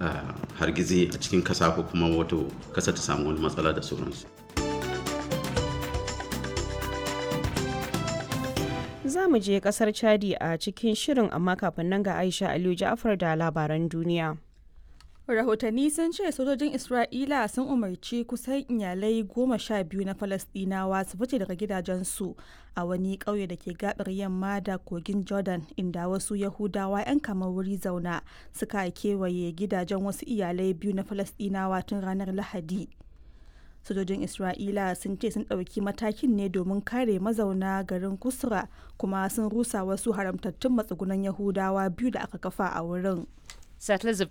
hargizi a cikin kasa ko kuma wato kasa ta samu wani matsala da sauransu. Za mu je kasar Chadi a cikin shirin amma kafin nan ga Aisha Aliyu Ja'far da labaran duniya. rahotanni sun ce sojojin isra'ila sun umarci kusan iyalai goma sha biyu na falasdinawa su fice daga gidajensu a wani ƙauye da ke gabar yamma da kogin jordan inda wasu yahudawa 'yan kamar wuri zauna suka kewaye gidajen wasu iyalai biyu na falasdinawa tun ranar lahadi sojojin isra'ila sun ce sun ɗauki matakin ne domin kare mazauna garin kusra kuma sun rusa wasu haramtattun matsugunan yahudawa biyu da aka kafa a wurin Settlers have